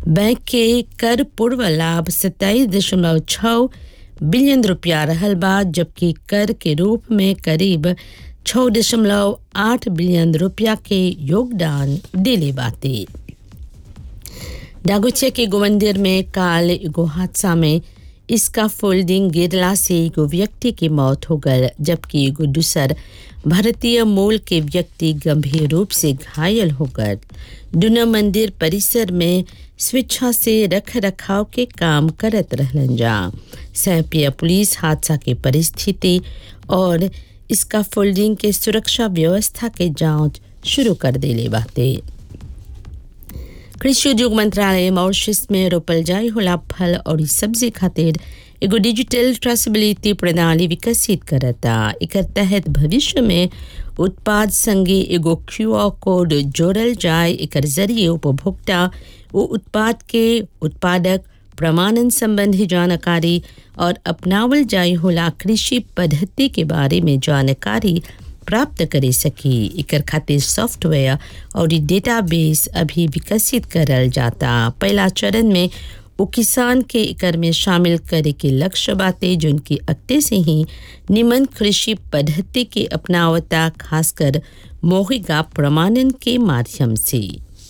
bank के कर पूर्व लाभ सत्ताईस दशमलव छः बिलियन रुपया रहल बा जबकि कर के रूप में करीब छः दशमलव आठ बिलियन रुपया के योगदान दिले बाते डागोचिया के गोमंदिर में काल एगो हादसा में इसका फोल्डिंग गिरला से एगो व्यक्ति की मौत हो गल जबकि एगो दूसर भारतीय मूल के व्यक्ति गंभीर रूप से घायल हो गए दुना मंदिर परिसर में स्वेच्छा से रख रखाव के काम करत रहलन जा सैपिया पुलिस हादसा के परिस्थिति और इसका फोल्डिंग के सुरक्षा व्यवस्था के जांच शुरू कर देले बाते कृषि उद्योग मंत्रालय मॉरिशस में रोपल जाय होला फल और सब्जी खातिर एगो डिजिटल ट्रेसेबिलिटी प्रणाली विकसित करता एकर तहत भविष्य में उत्पाद संगे एगो क्यूआर कोड जोड़ल जाए एकर जरिए उपभोक्ता वो उत्पाद के उत्पादक प्रमाणन संबंधी जानकारी और अपनावल जाय होला कृषि पद्धति के बारे में जानकारी प्राप्त करे सकी एकर खातिर सॉफ्टवेयर और डेटाबेस अभी विकसित करल जाता पहला चरण में वो किसान के एकर में शामिल करे के लक्ष्य बाते जिनकी अक्ते से ही निमन कृषि पद्धति के अपनावता खासकर मौखिका प्रमाणन के माध्यम से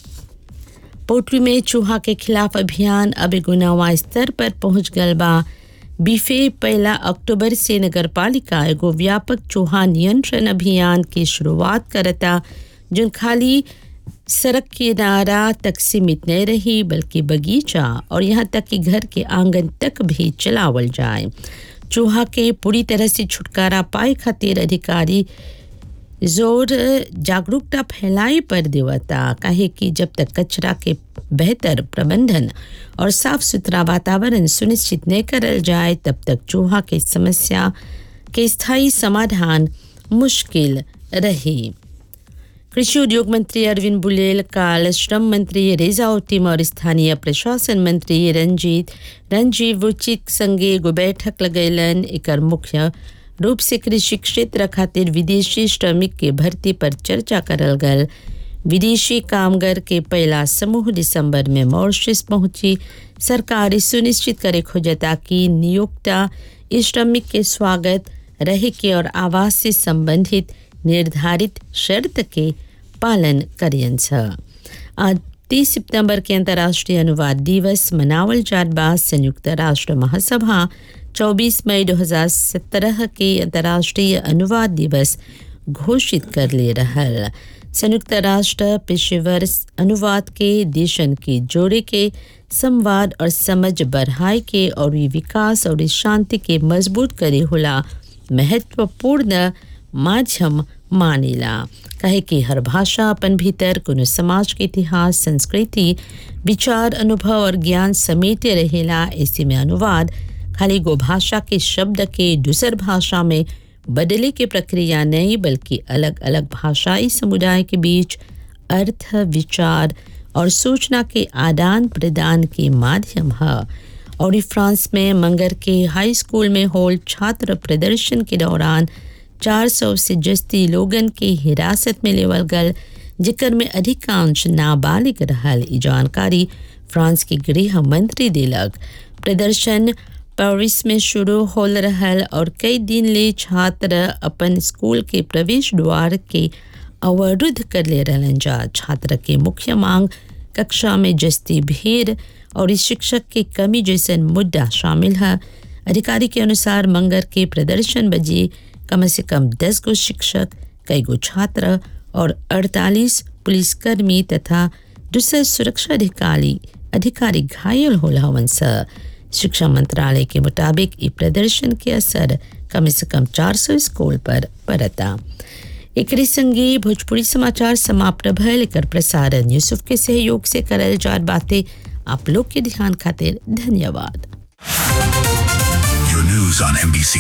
पोल्ट्री में चूहा के खिलाफ अभियान अब एगो नवा स्तर पर पहुंच गल बा बीफे पहला अक्टूबर से नगर पालिका एगो व्यापक चूहा नियंत्रण अभियान की शुरुआत करता जो खाली सड़क किनारा तक सीमित नहीं रही बल्कि बगीचा और यहाँ तक कि घर के आंगन तक भी चलावल जाए चूहा के पूरी तरह से छुटकारा पाए खातिर अधिकारी जोर जागरूकता फैलाई पर देवता काहे कि जब तक कचरा के बेहतर प्रबंधन और साफ सुथरा वातावरण सुनिश्चित नहीं करल जाए तब तक चूहा की समस्या के स्थायी समाधान मुश्किल रही कृषि उद्योग मंत्री अरविंद बुलेल काल श्रम मंत्री रेजा ओटिम और स्थानीय प्रशासन मंत्री रंजीत रंजीव उचित संगे एगो बैठक लगैलन एकर मुख्य रूप से कृषि क्षेत्र खातिर विदेशी श्रमिक के भर्ती पर चर्चा करल गल विदेशी कामगार के पहला समूह दिसंबर में मॉरिशस पहुंची सरकार सुनिश्चित करे खोजता कि नियोक्ता इस श्रमिक के स्वागत रहे के और आवास से संबंधित निर्धारित शर्त के पालन करियन आज तीस सितंबर के अंतर्राष्ट्रीय अनुवाद दिवस मनावल जात बाद संयुक्त राष्ट्र महासभा 24 मई 2017 के अंतर्राष्ट्रीय अनुवाद दिवस घोषित कर ले रहल संयुक्त राष्ट्र पेशेवर अनुवाद के देशन के जोड़े के संवाद और समझ बढ़ाए के और विकास और शांति के मजबूत करे होला महत्वपूर्ण माध्यम मानेला कहे कि हर भाषा अपन भीतर कोनो समाज के इतिहास संस्कृति विचार अनुभव और ज्ञान समेटे रहेला ऐसे में अनुवाद खाली गो भाषा के शब्द के दूसर भाषा में बदले की प्रक्रिया नहीं बल्कि अलग अलग भाषाई समुदाय के बीच अर्थ विचार और सूचना के आदान प्रदान के माध्यम है और फ्रांस में मंगर के हाई स्कूल में होल छात्र प्रदर्शन के दौरान 400 से जस्ती लोगन के हिरासत में लेवल गल जिकर में अधिकांश नाबालिग रहल ई जानकारी फ्रांस के गृह मंत्री दिलक प्रदर्शन पेरिस में शुरू होल रहल और कई दिन ले छात्र अपन स्कूल के प्रवेश द्वार के अवरुद्ध कर ले रहलन जा छात्र के मुख्य मांग कक्षा में जस्ती भीड़ और शिक्षक की कमी जैसन मुद्दा शामिल है अधिकारी के अनुसार मंगर के प्रदर्शन बजे कम से कम दस गो शिक्षक कई गो छात्र और 48 पुलिसकर्मी तथा दूसरे सुरक्षा अधिकारी अधिकारी घायल होला हवन शिक्षा मंत्रालय के मुताबिक ई प्रदर्शन के असर कम से कम 400 स्कूल पर पड़ता एक संगे भोजपुरी समाचार समाप्त भयल एकर प्रसारण यूसुफ के सहयोग से करल जात बातें आप लोग के ध्यान खातिर धन्यवाद Your news on NBC